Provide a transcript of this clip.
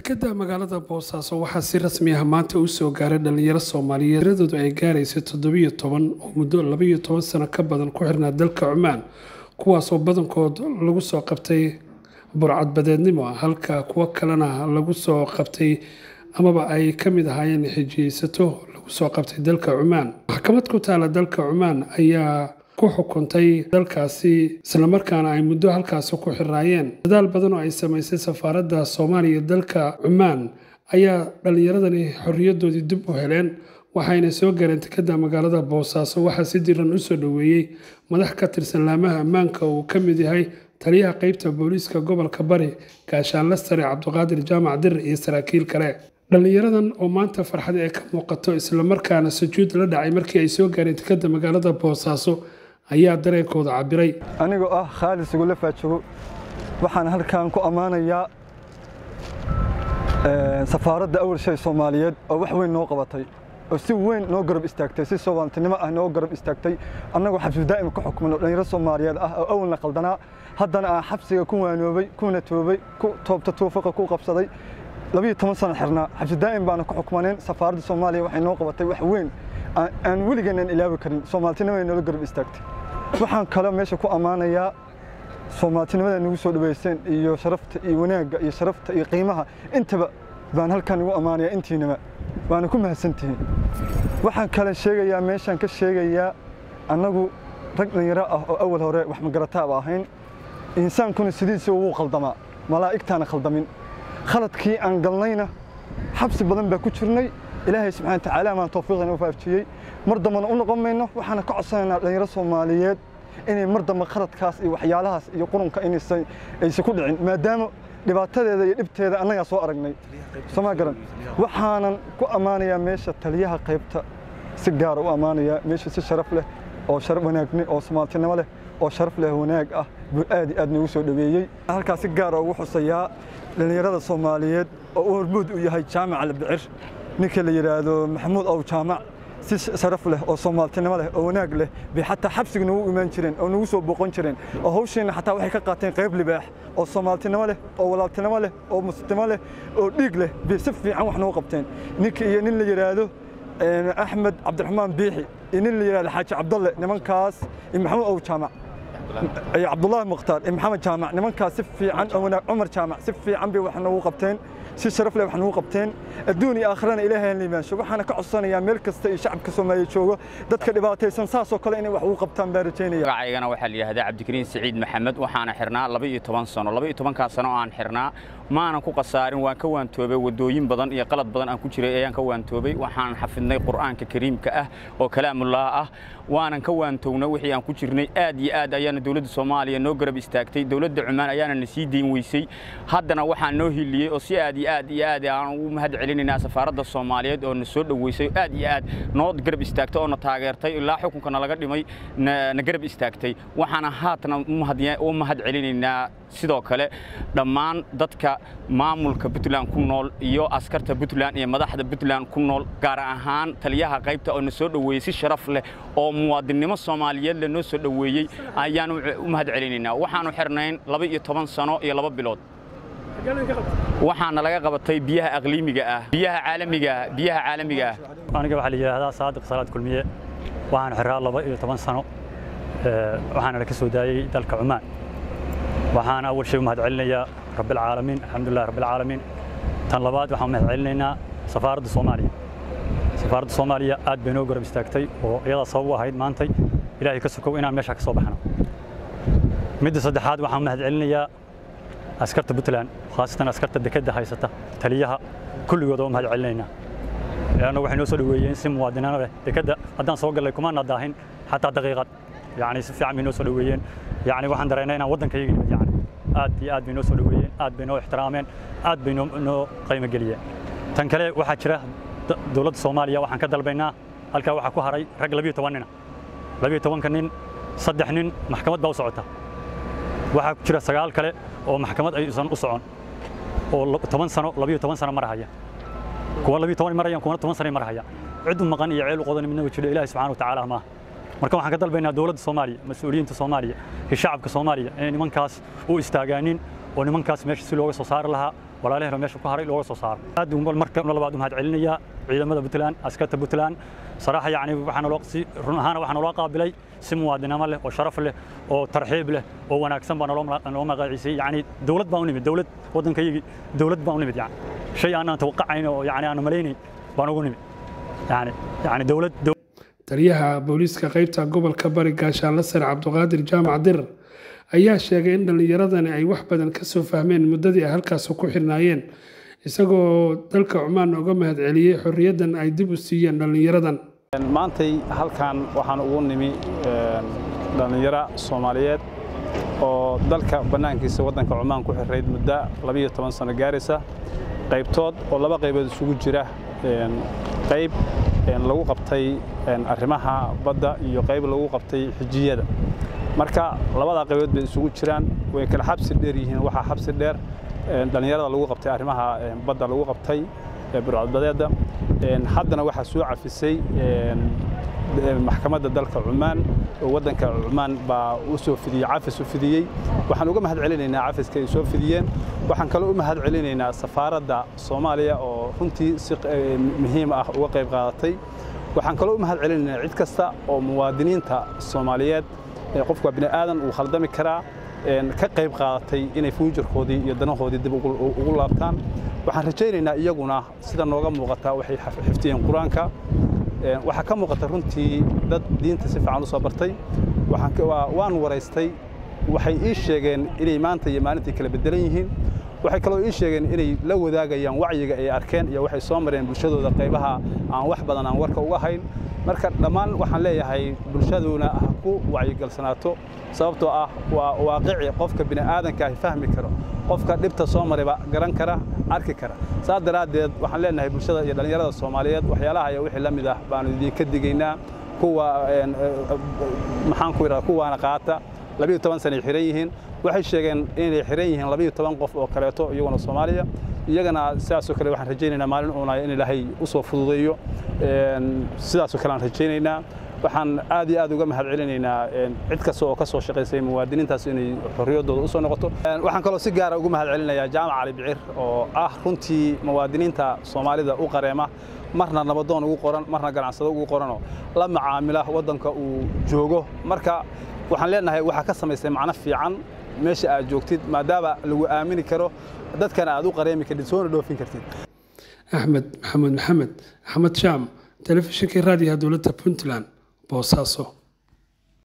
dekeda magaalada boosaaso waxaa si rasmi ah maanta u soo gaaray dhalinyaro soomaaliyeed tiradoodu ay gaaraysa toddobiyo toban oo muddo labaiyo toban sano ka badan ku xirnaa dalka cumaan kuwaasoo badankood lagu soo qabtay burcadbadeednimo halka kuwo kalena lagu soo qabtay amaba ay ka mid ahaayeen xijiyeysato lagu soo qabtay dalka cumaan maxkamad ku taala dalka cumaan ayaa ku xukuntay dalkaasi islamarkaana ay muddo halkaasi ku xiraayeen dadaal badan oo ay samaysay safaaradda soomaaliya dalka cumaan ayaa dhallinyaradani xorriyadoodii dib u heleen waxayna soo gaareen dekeda magaalada boosaaso waxaa si diran u soo dhoweeyey madax ka tirsan laamaha ammaanka uu ka mid yahay taliyaha qeybta booliiska gobolka bari gaashaanle sare cabdiqaadir jaamac dir iyo saraakiil kale dhallinyaradan oo maanta farxad ee ka muuqato islamarkaana sujuud la dhacay markii ay soo gaareen dekeda magaalada boosaaso ayaa dareenkooda cabiray anigoo ah khaalid sugule faajogo waxaan halkan ku ammaanayaa safaaradda awal shay soomaaliyeed oo wax weyn noo qabatay oo si weyn noo garab istaagtay si soomaalintinimo ah noo garab istaagtay annagoo xabsi daa'ima ku xukman oo dhallinyaro soomaaliyeed ah oo awalna qaldanaa haddana aan xabsiga ku waanoobay kuna toobay ku toobta tuufaqa ku qabsaday labiyo toban sano xirnaa xabsi daa'im baana ku xukmaneen safaaradda soomaaliya waxay noo qabatay wax weyn aan weligeen aan ilaawi karin soomaaltinimo ay noola garab istaagtay waxaan kaloo meesha ku ammaanayaa soomaaltinimada nagu soo dhaweyseen iyo sharafta iyo wanaagga iyo sharafta iyo qiimaha intaba baan halkan ugu ammaanayaa intiinaba waana ku mahadsantihiin waxaan kale sheegayaa meeshaan ka sheegayaa annagu rag dhalinyaro ah oo awal hore wax magarataaba ahayn insaankuna sidiisa wuu qaldamaa malaa'igtaana khaldamin khaladkii aan galnayna xabsi badan baa ku jirnay ilaahay subxana watacaala maan tawfiiqana u faafjiyey mar dambana u noqon mayno waxaana ka codsanaynaa dhalinyaro soomaaliyeed inay mar dambe khaladkaas iyo waxyaalahaas iyo qurunka inaysan ku dhicin maadaama dhibaatadeeda iyo dhibteeda annagaa soo aragnay somaa garan waxaanan ku ammaanayaa meesha taliyaha qaybta si gaara u ammaanayaa meesha si sharaf leh oo sharaf wanaagni oo soomaaltinimo leh oo sharaf leh wanaag ah buu aad iyo aad noogu soo dhoweeyey halkaas si gaara ugu xusayaa dhallinyarada soomaaliyeed oo u hormuud u yahay jaamac albicir ninka la yidhaahdo maxamuud ow jaamac si sharaf leh oo soomaaltinimo leh oo wanaag leh bay xataa xabsiga nagu imaan jireen oo nagu soo boqon jireen oo hawsheenna xataa waxay ka qaateen qayb libaax oo soomaaltinimo leh oo walaaltinimo leh oo muslimo leh oo dhiig leh bay si fiican wax noogu qabteen ninka iyo nin la yidhaahdo axmed cabdiraxmaan biixi iyo nin la yidhahdo xaaji cabdalle nimankaas iyo maxamuud ow jaamac iyo cabdullaahi mukhtaar iyo maxamed jaamac nimankaas si fiican oo wanaag cumar jaamac si fiican bay wax noogu qabteen si sharaf leh wax nagu qabteen adduun iyo aakhirana ilaahay aan liimaansho waxaana ka codsanayaa meel kasta iyo shacabka soomaaliya joogo dadka dhibaataysan saasoo kale inay wax ugu qabtaan baan rajaynaya magacaygana waxaa la yidhahdaa cabdikariin siciid maxamed waxaana xirnaa laba iyo toban sano laba iyo tobankaa sano oo aan xirnaa maanan ku khasaarin waan ka waantoobay waddooyin badan iyo qalad badan aan ku jiray ayaan ka waantoobay waxaan xafidnay qur'aanka kariimka ah oo kalaamullaah ah waanan ka waantownay wixii aan ku jirnay aad iyo aad ayaana dowladda soomaaliya noo garab istaagtay dowladda cumaan ayaana na sii dayn weysay haddana waxaan noo hiliyey oo si aad iyo aad iyo aad aan ugu mahad celinaynaa safaaradda soomaaliyeed oo na soo dhoweysay aad iyo aad noo garab istaagtay oo na taageertay ilaa xukunka nalaga dhimay na garab istaagtay waxaana haatana u mahad celinaynaa sidoo kale dhammaan dadka maamulka puntland ku nool iyo askarta puntland iyo madaxda puntland ku nool gaar ahaan taliyaha qaybta oo na soo dhoweeyey si sharaf leh oo muwaadinnimo soomaaliyeed le noo soo dhoweeyey ayaan u mahad celinaynaa waxaanu xirnayn laba iyo toban sano iyo laba bilood waxaana laga qabatay biyaha aqliimiga ah biyaha caalamiga ah biyaha caalamiga ah aniga waxaa la yidhaahdaa saadiq salaad kulmiye waxaan xiraa laba iyo toban sano waxaana la ka soo daayey dalka cumaan waxaan awal shay u mahad celinayaa rabbilcaalamiin alxamdulilah rabbilcaalamiin tan labaad waxaan mahad celinaynaa safaaradda soomaaliya safaaradda soomaaliya aad bay noo garab istaagtay oo iyadaa sabab u ahayd maantay ilaahay ka sokow inaan meeshaa ka soo baxno midda saddexaad waxaan mahad celinayaa askarta puntland khaasatan askarta dekedda haysata taliyaha kulligood oo mahad celinaynaa leanna waxay noo soo dhoweeyeen si muwaadinano leh dekedda haddaan soo gallay kumaana daahin xataa daqiiqad yacni si fiican bay noo soo dhoweeyeen yacni waxaan dareennay inaan waddankayga nimid yacni aad iyo aad bay noo soo dhoweeyeen aad bay noo ixtiraameen aad bay noo qiimo geliyeen tan kale waxaa jira dowladda soomaaliya waxaan ka dalbaynaa halkaa waxaa ku haray rag labiyo toban nina labiyo tobanka nin saddex nin maxkamad baa u socota waxaa ku jira sagaal kale oo maxkamad aysan u socon oo toban sano labiyo toban sano marahaya kuwa labiyo toban marayaan kuwana toban sano marahaya cid u maqan iyo ceel u qodan midna jiro ilaahi subxaana watacaala maaha marka waxaan ka dalbaynaa dowladda soomaaliya mas-uuliyiinta soomaaliya iyo shacabka soomaaliya inay nimankaas u istaagaanin oo nimankaas meesha si looga soo saari lahaa walaalahayna meesha ku haray looga soo saaro aad uun marka labaad u mahad celinayaa ciidamada puntland askarta puntland صراحة يعني waxaan loo si run ahaan waxaan loo qaabilay si muwaadinimo leh oo sharaf leh oo tarxiib leh oo wanaagsan baan loo loo magaciisay yani dawlad baan u nimid dawlad wadankaygi dawlad baan u nimid yani shay aan tawaqacayn oo yani aan malaynayn baan ugu nimid yani yani dawlad taliyaha booliiska qaybta gobolka bari gaashaanle sare cabdiqaadir jaamac dirar ayaa sheegay in dhallinyaradani ay wax badan ka soo fahmeen muddadii ay halkaas ku xirnaayeen isagoo dalka cumaan uga mahad celiyey xorriyaddan ay dib u siiyeen dhallinyaradan maantay halkan waxaan ugu nimi dhallinyaro soomaaliyeed oo dalka bannaankiisa waddanka cumaan ku xirayd muddo labiyo toban sano gaaraysa qaybtood oo laba qaybood isugu jira qayb lagu qabtay arrimaha badda iyo qayb lagu qabtay xijiyada marka labadaa qaybood bay isugu jiraan way kala xabsi dheer yihiin waxaa xabsi dheer dhallinyarada lagu qabtay arrimaha badda lagu qabtay burcadbadeedda haddana waxaa soo cafisay maxkamadda dalka cumaan oo waddanka cumaan baa u soo fidiyey cafis u fidiyey waxaan uga mahad celinaynaa cafiska ay soo fidiyeen waxaan kaloo u mahad celinaynaa safaaradda soomaaliya oo runtii si muhiim ah uga qayb qaadatay waxaan kaloo u mahad celinaynaa cid kasta oo muwaadiniinta soomaaliyeed qofku waa bini aadan uu khaldami karaa ka qayb qaadatay inay fuujarkoodii iyo danahoodii dib ugu laabtaan waxaan rajaynaynaa iyaguna sida nooga muuqata waxay xifdiyeen qur-aanka waxaa ka muuqata runtii dad diinta si fiican u soo bartay waan waraystay waxay ii sheegeen inay maanta iyo maalintii kala bedelan yihiin waxay kaloo ii sheegeen inay la wadaagayaan wacyiga ay arkeen iyo waxay soo mareen bulshadooda qaybaha aan wax badan aan warka uga hayn marka dhammaan waxaan leeyahay bulshaduna ha ku wacyigalsanaato sababtoo ah waa waaqici qofka bini aadanka ah fahmi karo qofka dhibta soo marayba garan kara arki kara saas daraaddeed waxaan leenahay bulshada iyo dhallinyarada soomaaliyeed waxyaalaha iyo wixii la mid ah baanu idinka digaynaa kuwa maxaan ku idhahda kuwaana qaata labiyo toban sanay xiran yihiin waxay sheegeen inay xiran yihiin labiyo toban qof oo kaleeto iyaguna soomaaliya iyagana sidaasoo kale waxaan rajaynaynaa maalin uuna in ilaahay u soo fududeeyo sidaasoo kale aan rajaynaynaa waxaan aad iyo aad uga mahad celinaynaa cid kasta oo ka soo shaqaysay muwaadiniintaas inay xorriyaddooda u soo noqoto waxaan kaloo si gaara ugu mahad celinayaa jaamac cali bicir oo ah runtii muwaadiniinta soomaalida u qareema marna nabadoon ugu qoran marna ganacsado ugu qoranoo la macaamila waddanka uu joogo marka waxaan leenahay waxaa ka samaysay macno fiican meesha aad joogtid maadaama lagu aamini karo dadkana aad u qareemi kartid soona dhoofin kartid axmed maxamed maxamed axmed shaam telefishinkii raadiyaha dowladda puntland boosaaso